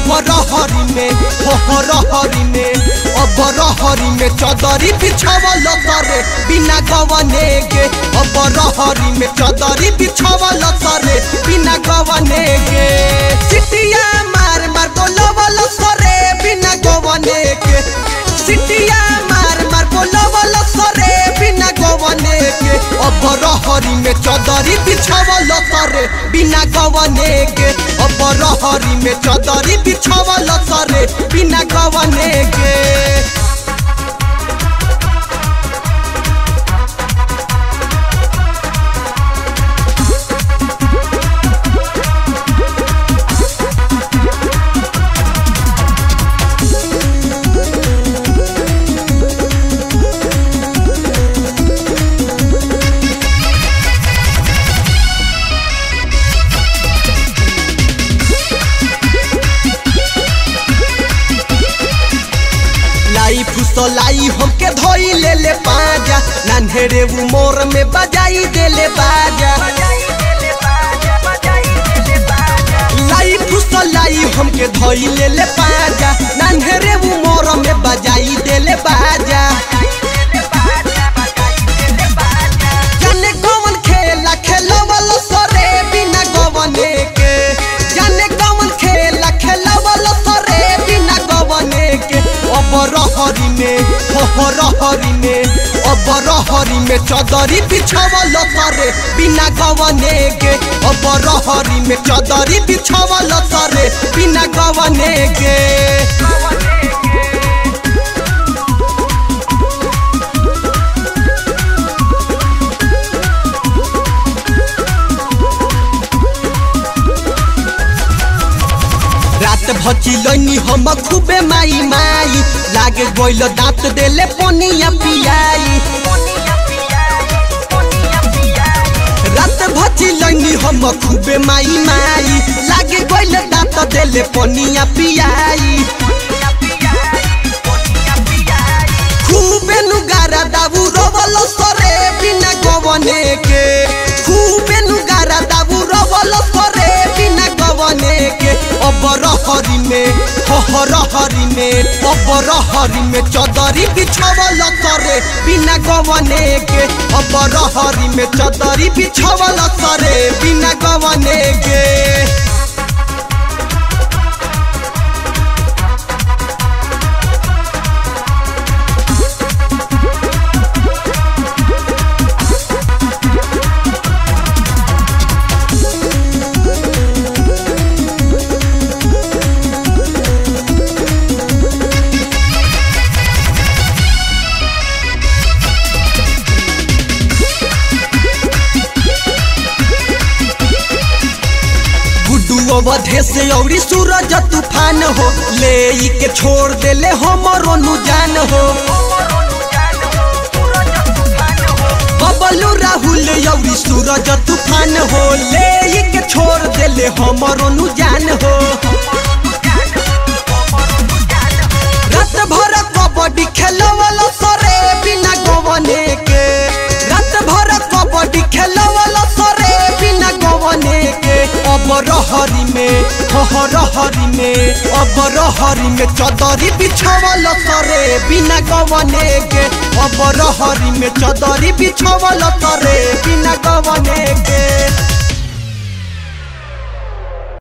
अब रहरी में हो हो रहरी में अब रहरी में चदरी बिछावल तरे बिना गवने के अब रहरी में चदरी बिछावल तरे बिना गवने के सिटिया मार मार बोलवल सरे बिना गवने के सिटिया मार मार बोलवल सरे बिना गवने के अब रहरी में चदरी बिछावल तरे बिना गवने के अब रहरी में चदरी बिछावल तरे बिना गवने के लाई फुसलाई हमके धोई ले ले पाजा नन्हेरे उमर में बजाई दे ले बाजा लाई फुसलाई हमके धोई ले ले पाजा नन्हेरे उमर में बजाई दे ले बाजा जाने कौन खेला खेलवल सरे बिना गवने के जाने कौन खेला खेलवल सरे बिना गवने के अब रहरी में हो हो रहरी में अब रहरी में चदरी बिछावल सरे बिना गवने के अब रहरी में चदरी बिछावल सरे बिना गवने के रात भची लैनी हम खूबे माई माई लागे गइल दांत देले पनिया पियाई रात भची लैनी हम खूबे माई माई लागे गइल दांत देले पनिया पियाई खूबे नुगारा दाबू रोवल सरे बिना गवने के खूबे नुगारा दाबू रोवल सरे बिना गवने के अब रहरी में हो हो रहरी में अब रहरी में चदरी बिछावल सरे बिना गवने के अब रहरी में चदरी बिछावल सरे बिना गवने के गुड्डू अवधे से औरी सूरज तूफान हो ले ई के छोड़ देले हमरो नु जान हो बबलू राहुल औरी सूरज तूफान हो ले ई के छोड़ देले हमरो नु जान हो रात भर कबड्डी खेलवल सरे बिना गवने के रात भर कबड्डी खेलवल सरे बिना गवने के अब रहरी में हो हो रहरी में अब रहरी में चदरी बिछावल सरे बिना गवने के अब रहरी में चदरी बिछावल सरे बिना गवने के